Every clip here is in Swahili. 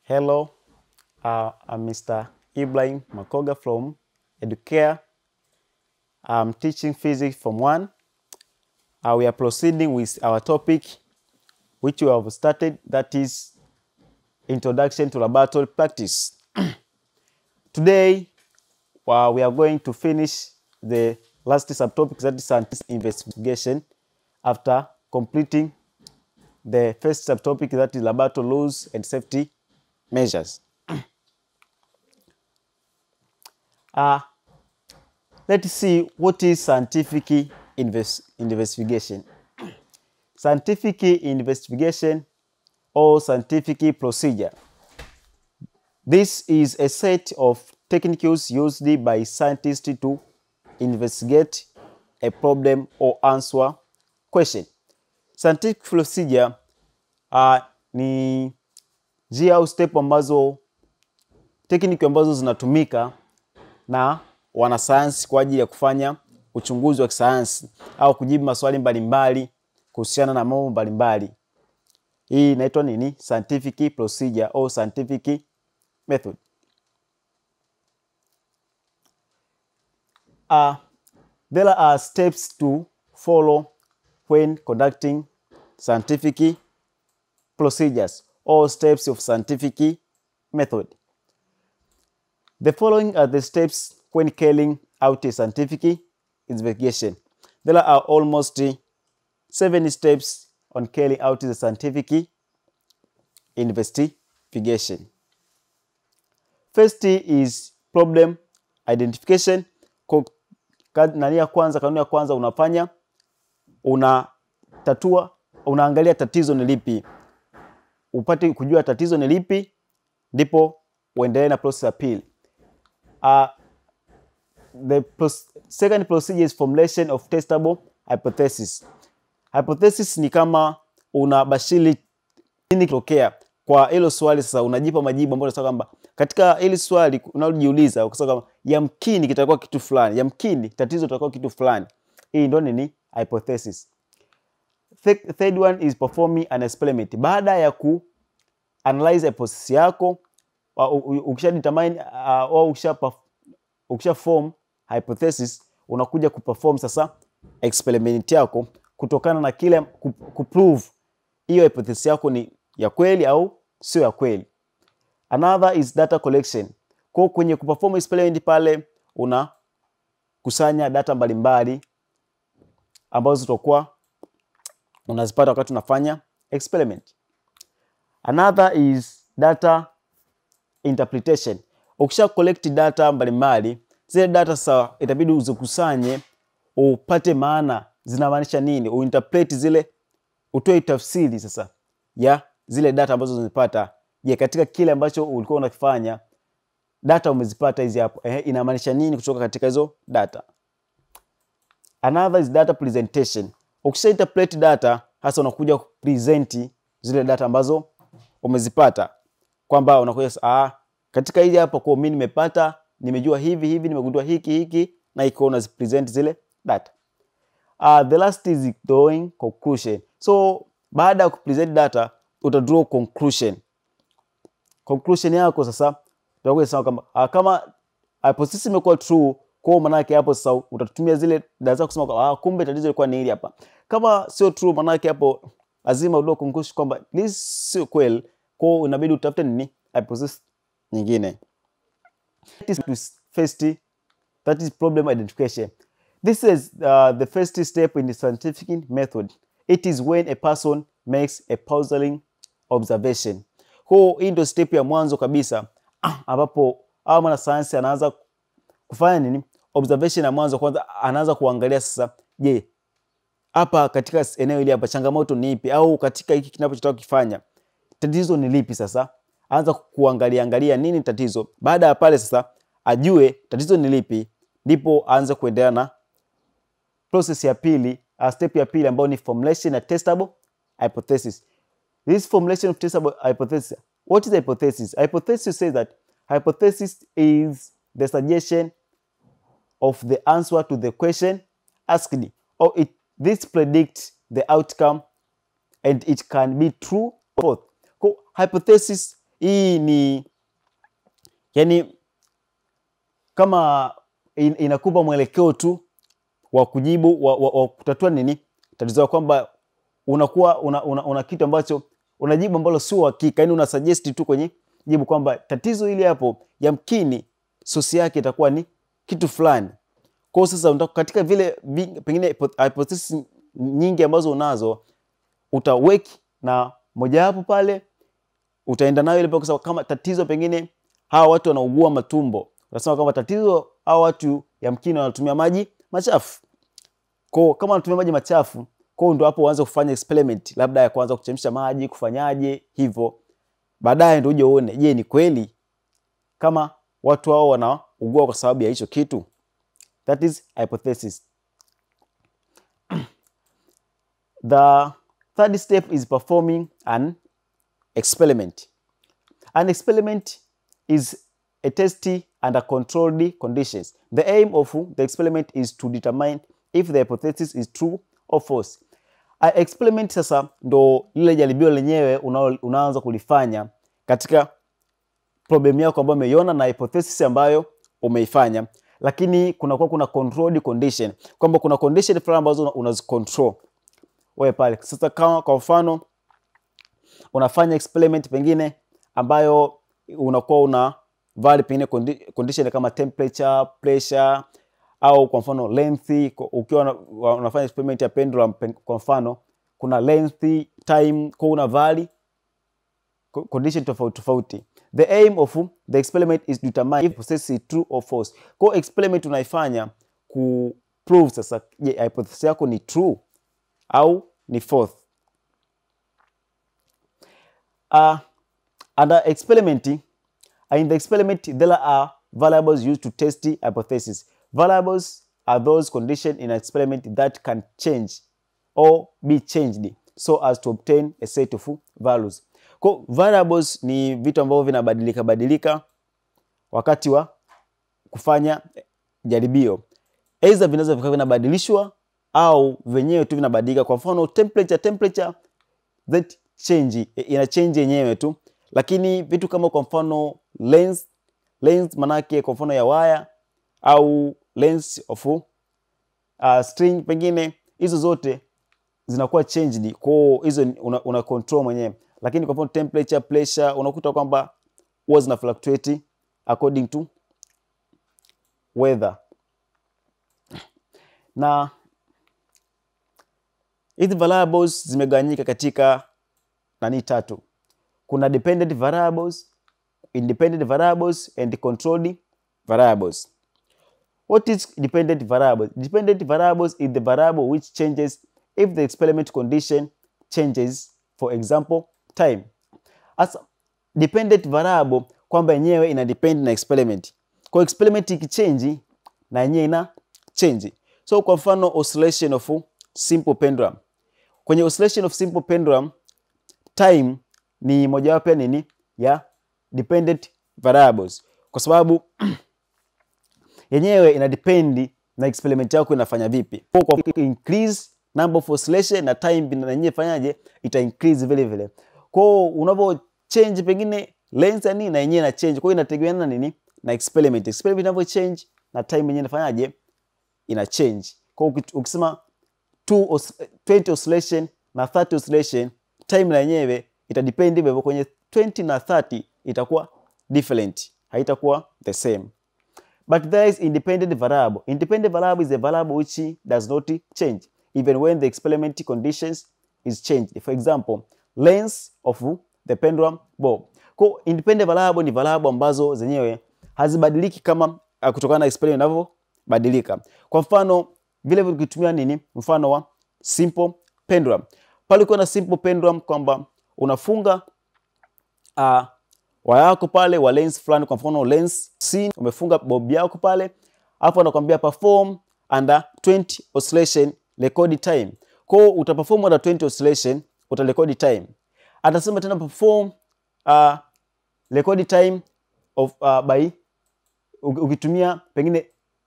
Hello, uh, I'm Mr. Ibrahim Makoga from Educare. I'm teaching physics from one. Uh, we are proceeding with our topic, which we have started, that is Introduction to Laboratory Practice. Today, uh, we are going to finish the last subtopic, that is scientific investigation, after completing the first subtopic, that is laboratory rules and safety measures. uh, let's see what is scientific invest, investigation. Scientific investigation or scientific procedure. This is a set of techniques used by scientists to investigate a problem or answer question. Scientific procedure uh, ni njia au step ambazo tekniki ambazo zinatumika na wanasayansi kwa ajili ya kufanya uchunguzi wa kisayansi au kujibu maswali mbalimbali kuhusiana na mambo mbalimbali. Hii inaitwa nini? Scientific procedure au scientific method. Uh, there are steps to follow when conducting scientific procedures or steps of scientific method. The following are the steps when carrying out a scientific investigation. There are almost seven steps on carrying out the scientific investigation. First is problem identification. Kwa nani ya kwanza, kanuni ya kwanza unafanya unatatua, unaangalia tatizo ni lipi, upate kujua tatizo ni lipi, ndipo uendelee na process ya pili. Uh, the pros second procedure is formulation of testable hypothesis. Hypothesis ni kama unabashiri nini kitokea kwa hilo swali. Sasa unajipa majibu ambayo unasema kwamba katika hili swali unalojiuliza, ukisema kwamba yamkini kitakuwa kitu fulani, yamkini tatizo litakuwa kitu fulani. Hii ndio nini? Hypothesis. Third one is performing an experiment. Baada ya ku analyze hypothesis yako ukisha determine au ukisha ukisha form hypothesis, unakuja kuperform sasa experiment yako kutokana na kile kuprove hiyo hypothesis yako ni ya kweli au sio ya kweli. Another is data collection. Kwa kwenye kuperform experiment pale unakusanya data mbalimbali ambazo zitakuwa unazipata wakati unafanya experiment. Another is data interpretation. Ukisha collect data mbalimbali, zile data sasa itabidi uzikusanye upate maana zinamaanisha nini, uinterpret zile, utoe tafsiri sasa ya zile data ambazo zimepata. Je, katika kile ambacho ulikuwa unakifanya data umezipata hizi hapo, eh, inamaanisha nini kutoka katika hizo data. Another is data presentation. Ukisha interpret data hasa unakuja kupresent zile data ambazo umezipata, kwamba unakuja ah, katika hili hapa kwa mimi nimepata, nimejua hivi hivi, nimegundua hiki hiki, na iko unazipresent zile data. Uh, the last is drawing conclusion. So baada ya kupresent data uta draw conclusion. Conclusion yako sasa utakuja sema kama uh, kama hypothesis imekuwa true, kwa maana yake hapo sasa utatumia zile data zako kusema ah, kumbe tatizo lilikuwa ni hili hapa. Kama sio true, maana yake hapo lazima udraw conclusion kwamba this sio kweli, kwa inabidi utafute nini hypothesis nyingine. That is first, that is problem identification. This is uh, the first step in the scientific method. It is when a person makes a puzzling observation. Kwa hii ndio step ya mwanzo kabisa ambapo au mwanasayansi anaanza kufanya nini? Observation ya mwanzo kwanza, anaanza kuangalia sasa, je, hapa katika eneo hili hapa changamoto ni ipi, au katika hiki kinachotaka kufanya tatizo ni lipi? Sasa anza kuangalia angalia nini tatizo. Baada ya pale sasa ajue tatizo ni lipi, ndipo aanze kuendelea na process ya pili, uh, step ya pili ambayo ni formulation na testable hypothesis. This formulation of testable hypothesis. What is hypothesis? Hypothesis says that hypothesis is the suggestion of the answer to the question asked or it this predicts the outcome and it can be true or false. Kwa hypothesis hii ni yani kama in, inakupa mwelekeo tu wa kujibu wa, wa, wa kutatua nini tatizo kwamba unakuwa una, una, una kitu ambacho unajibu ambalo sio hakika, yani una suggest tu kwenye jibu kwamba tatizo hili hapo yamkini sosi yake itakuwa ni kitu fulani. Kwa sasa unataka katika vile vi, pengine hypothesis nyingi ambazo unazo utaweki na mojawapo pale utaenda nayo ile kwa sababu kama tatizo pengine hawa watu wanaugua matumbo, unasema kwamba tatizo hawa watu yamkini wanatumia maji machafu. Kwa kama wanatumia maji machafu, kwa ndo hapo uanze kufanya experiment, labda ya kuanza kuchemsha maji, kufanyaje hivyo. Baadaye ndio uje uone, je, ni kweli kama watu hao wanaugua kwa sababu ya hicho kitu. That is hypothesis. The third step is performing an experiment. An experiment is a test under controlled conditions. The aim of the experiment is to determine if the hypothesis is true or false. A experiment sasa ndo lile jaribio lenyewe una, unaanza kulifanya katika problem yako ambayo umeiona na hypothesis ambayo umeifanya, lakini kunakuwa kuna controlled condition, kwamba kuna condition fulani ambazo unazicontrol wewe pale. Sasa kama kwa mfano unafanya experiment pengine ambayo unakuwa una vali pengine condi- condition kama temperature, pressure au kwa mfano length. Ukiwa una- unafanya experiment ya pendulum pen- kwa mfano kuna length, time, kwa una vali co- condition tofauti tofauti. The aim of the experiment is to determine if process is true or false. Kwa experiment unaifanya ku prove sasa, je, hypothesis yako ni true au ni false. Uh, under experimenting, uh, in the experiment, there are variables used to test the hypothesis. Variables are those conditions in an experiment that can change or be changed so as to obtain a set of values. Kwa variables ni vitu ambavyo vinabadilika badilika wakati wa kufanya jaribio, aidha vinaweza vikawa vinabadilishwa au venyewe tu vinabadilika. Kwa mfano temperature, temperature that change ina change yenyewe tu, lakini vitu kama kwa mfano length, length manake kwa mfano ya waya au length of uh, string pengine hizo zote zinakuwa changed, kwa hizo ni- una, una control mwenyewe, lakini kwa mfano temperature, pressure unakuta kwamba huwa zina fluctuate according to weather na hizi variables zimegawanyika katika nani tatu. Kuna dependent variables, independent variables and controlled variables. What is dependent variables? Dependent variables is the variable which changes if the experiment condition changes, for example, time. As dependent variable kwamba yenyewe ina depend na experiment. Kwa experiment ikichange na yenyewe ina change. So kwa mfano oscillation of simple pendulum. Kwenye oscillation of simple pendulum time ni mojawapo ya nini ya dependent variables, kwa sababu yenyewe ina depend na experiment yako inafanya vipi. Kwa kwa increase number of oscillation na time na yenyewe fanyaje, ita increase vile vile. Kwa hiyo unavyo change pengine length ya nini na yenyewe ina change. Kwa hiyo inategemeana na nini na experiment. Experiment inavyo change na time yenyewe inafanyaje, ina change. Kwa hiyo uki- ukisema two os- 20 oscillation na 30 oscillation time na yenyewe itadepend hivyo hivyo kwenye 20 na 30 itakuwa different haitakuwa the same but there is independent variable independent variable is a variable which does not change even when the experiment conditions is changed for example length of the pendulum bob kwa independent variable ni variable ambazo zenyewe hazibadiliki kama uh, kutokana na experiment inavyobadilika kwa mfano vile vile ukitumia nini mfano wa simple pendulum pale ukiwa na simple pendulum kwamba unafunga uh, waya yako pale wa lens fulani, kwa mfano lens C, umefunga bob yako pale, hapo anakuambia perform under 20 oscillation record time. Kwa hiyo utaperform under 20 oscillation, utarekodi time. Atasema tena perform uh, record time of uh, by uki- ukitumia pengine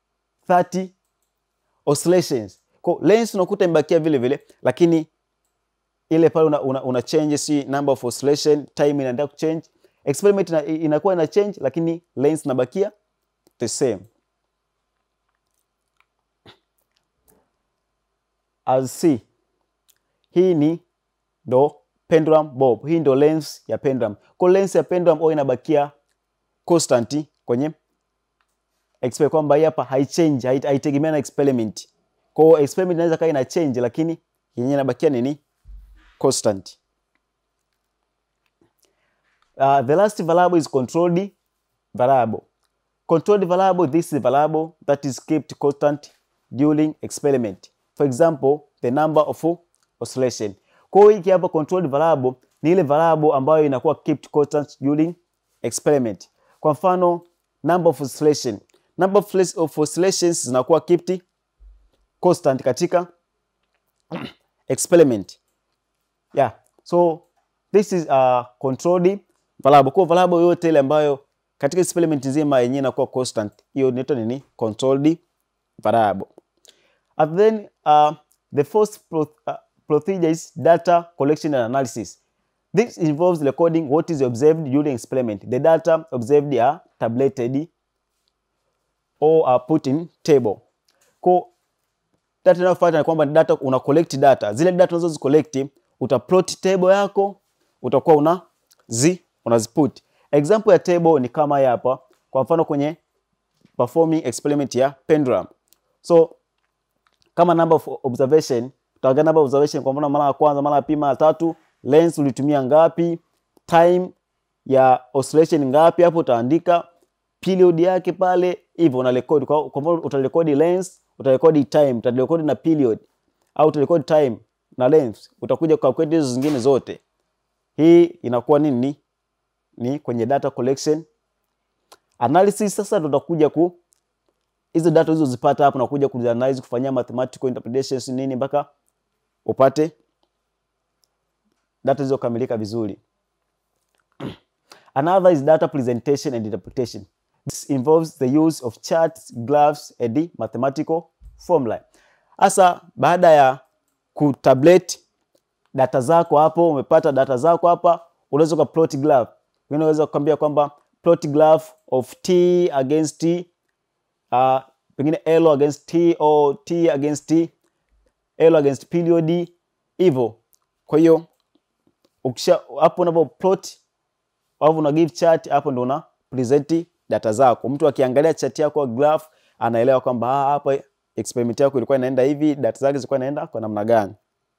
30 oscillations. Kwa hiyo lens unakuta imebakia vile vile, lakini ile pale una, una, una change si number of oscillation time inaendelea kuchange experiment ina, inakuwa ina change lakini length inabakia the same as C hii ni ndo pendulum bob hii ndo length ya pendulum kwa length ya pendulum huwa inabakia constant kwenye experiment kwamba hii hapa haichange hait- haitegemea na experiment kwa hiyo experiment inaweza kaa ina change lakini yenyewe inabakia nini constant uh, the last variable is controlled variable controlled variable this is a variable that is kept constant during experiment for example the number of oscillation kwa hiyo hiki hapa controlled variable ni ile variable ambayo inakuwa kept constant during experiment kwa mfano number of oscillation number of oscill- of oscillations zinakuwa kept constant katika experiment yeah so this is a controlled variable kwa variable yote ile ambayo katika experiment nzima yenyewe inakuwa constant hiyo inaitwa nini controlled variable and then uh, the first pro uh, procedure is data collection and analysis this involves recording what is observed during experiment the data observed are tabulated or are put in table kwa data inayofuata ni kwamba ni data una collect data zile data unazo collect utaplot table yako utakuwa una zi unaziput example ya table ni kama hii hapa kwa mfano kwenye performing experiment ya pendulum so kama number of observation utaangalia number of observation kwa mfano mara ya kwanza mara ya pili mara ya tatu lens ulitumia ngapi time ya oscillation ngapi hapo utaandika period yake pale hivyo una record kwa kwa mfano utarekodi length utarekodi time utarekodi na period au utarekodi time na length utakuja calculate hizo zingine zote hii inakuwa nini ni, ni kwenye data collection analysis sasa ndo utakuja ku hizo data hizo zipata hapo nakuja kuanalyze kufanyia mathematical interpretations nini mpaka upate data zilizokamilika vizuri Another is data presentation and interpretation. This involves the use of charts, graphs, and the mathematical formula. Hasa baada ya kutablet data zako hapo, umepata data zako hapa, unaweza ka plot graph. Wengine unaweza kukwambia kwamba plot graph of t against t, uh, pengine L against t or t against t, L against period hivyo. Kwa hiyo ukisha hapo unapo plot au una give chart hapo ndo una present data zako. Mtu akiangalia chart yako graph anaelewa kwamba ah, hapa experiment yako ilikuwa inaenda hivi, data zake zilikuwa inaenda kwa namna gani.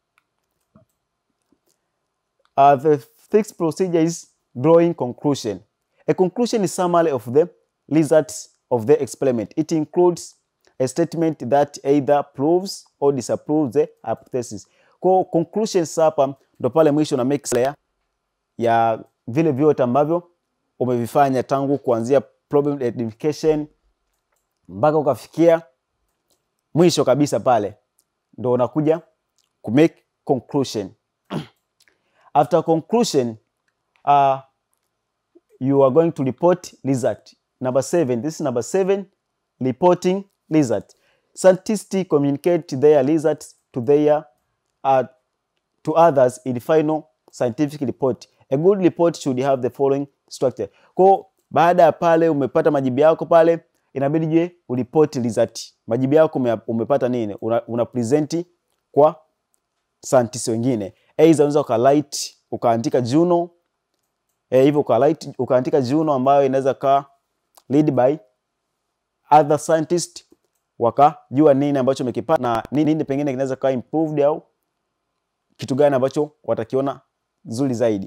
Uh, the sixth procedure is drawing conclusion. A conclusion is summary of the results of the experiment. It includes a statement that either proves or disapproves the hypothesis. Kwa conclusions hapa ndo pale mwisho na make clear ya vile vyote ambavyo umevifanya tangu kuanzia problem identification mpaka ukafikia mwisho kabisa pale ndo unakuja ku make conclusion after conclusion uh, you are going to report result number seven this is number seven reporting result scientists communicate their results to their uh, to others in final scientific report a good report should have the following structure kwa baada ya pale umepata majibu yako pale inabidi je uripoti result majibu yako ume, umepata nini una, una present kwa scientists wengine aidha unaweza ukalight ukaandika journal eh, hivyo ukalight ukaandika journal ambayo inaweza kaa lead by other scientist wakajua nini ambacho umekipata na nini, nini pengine kinaweza kaa improved au kitu gani ambacho watakiona nzuri zaidi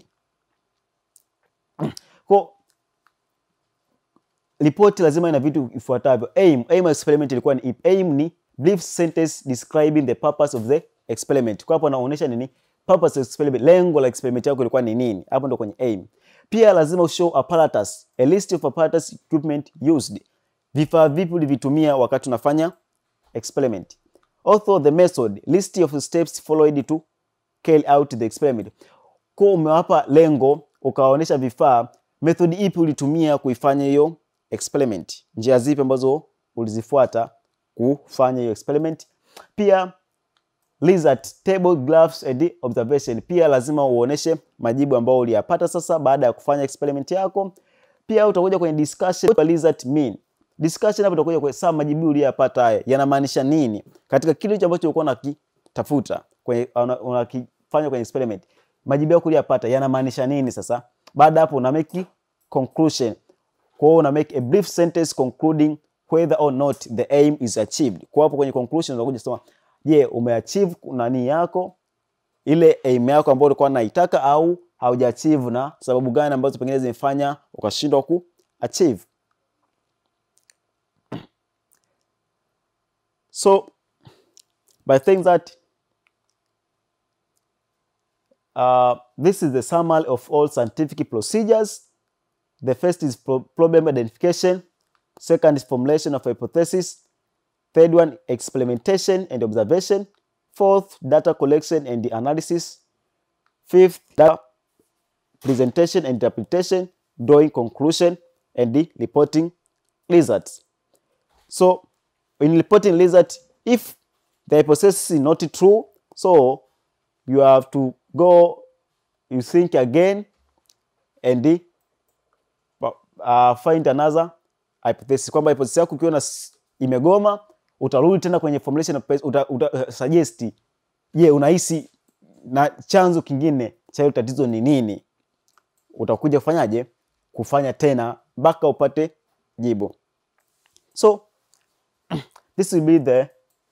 kwa ripoti lazima ina vitu ifuatavyo aim aim ya experiment ilikuwa ni ipi aim ni brief sentence describing the purpose of the experiment kwa hapo anaonyesha nini purpose of experiment lengo la experiment yako ilikuwa ni nini hapo ndo kwenye aim pia lazima ushow apparatus a list of apparatus equipment used vifaa vipi ulivitumia wakati unafanya experiment also the method list of steps followed to carry out the experiment kwa umewapa lengo ukawaonyesha vifaa method ipi ulitumia kuifanya hiyo experiment njia zipi ambazo ulizifuata kufanya hiyo experiment pia result table graphs and observation. Pia lazima uoneshe majibu ambayo uliyapata sasa baada ya kufanya experiment yako. Pia utakuja kwenye discussion, what result mean. Discussion hapo utakuja kwa sawa, majibu uliyapata haya yanamaanisha nini katika kile hicho ambacho ulikuwa unakitafuta kwenye unakifanya kwenye experiment. Majibu yako uliyapata yanamaanisha nini sasa? Baada hapo una make conclusion. Kwa hiyo una make a brief sentence concluding whether or not the aim is achieved. Kwa hapo kwenye conclusion unakuja kusema je, umeachieve nani yako ile aim yako ambayo ulikuwa unaitaka au haujaachieve na sababu gani ambazo pengine zimefanya ukashindwa ku achieve. So by saying that uh, this is the summary of all scientific procedures. The first is pro problem identification. Second is formulation of hypothesis. Third one, experimentation and observation. Fourth, data collection and analysis. Fifth, data presentation and interpretation, drawing conclusion, and the reporting results. So, in reporting result, if the hypothesis is not true, so you have to go, you think again, and the, uh, find another hypothesis. Kwamba hypothesis yako ukiona imegoma, utarudi tena kwenye formulation uta, uta, uh, suggest je, yeah, unahisi na chanzo kingine cha hilo tatizo ni nini? Utakuja kufanyaje? Kufanya tena mpaka upate jibu. So this will be the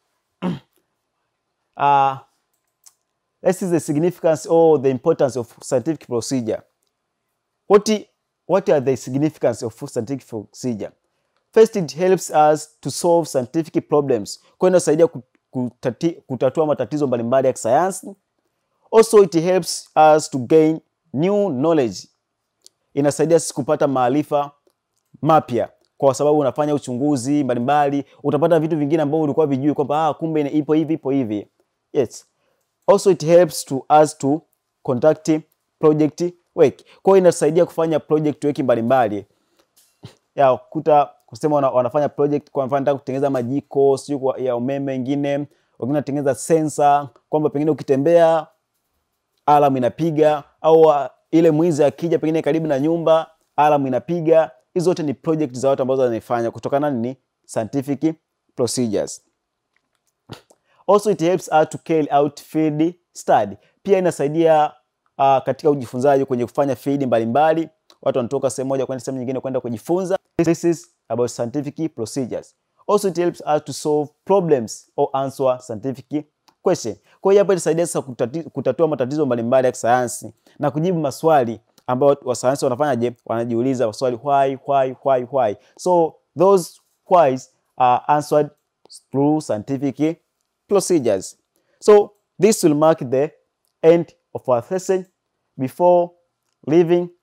uh, this is the significance or the importance of scientific procedure. What, what are the significance of scientific procedure? First, it helps us to solve scientific problems. Kwa inasaidia kutati, kutatua matatizo mbalimbali ya kisayansi. Also, it helps us to gain new knowledge. Inasaidia sisi kupata maarifa mapya kwa sababu unafanya uchunguzi mbalimbali, utapata vitu vingine ambavyo ulikuwa vijui kwamba ah, kumbe ipo hivi ipo hivi. Yes. Also it helps to us to conduct project work. Kwa hiyo inasaidia kufanya project work mbalimbali. Ya kuta kusema wana, wanafanya project kwa mfano nataka kutengeneza majiko sio ya umeme wengine, wengine wanatengeneza sensa kwamba pengine ukitembea alarm inapiga au ile mwizi akija pengine karibu na nyumba alarm inapiga. Hizo zote ni project za watu ambazo wanafanya kutokana ni scientific procedures. Also it helps us to carry out field study. Pia inasaidia uh, katika ujifunzaji kwenye kufanya field mbalimbali. Watu wanatoka sehemu moja kwenda sehemu nyingine kwenda kujifunza. This is about scientific procedures. Also it helps us to solve problems or answer scientific question. Kwa hiyo hapa inasaidia sasa kutati, kutatua matatizo mbalimbali ya kisayansi na kujibu maswali ambayo wasayansi wanafanyaje, wanajiuliza maswali why, why, why, why. So those whys are answered through scientific procedures. So this will mark the end of our session. Before leaving,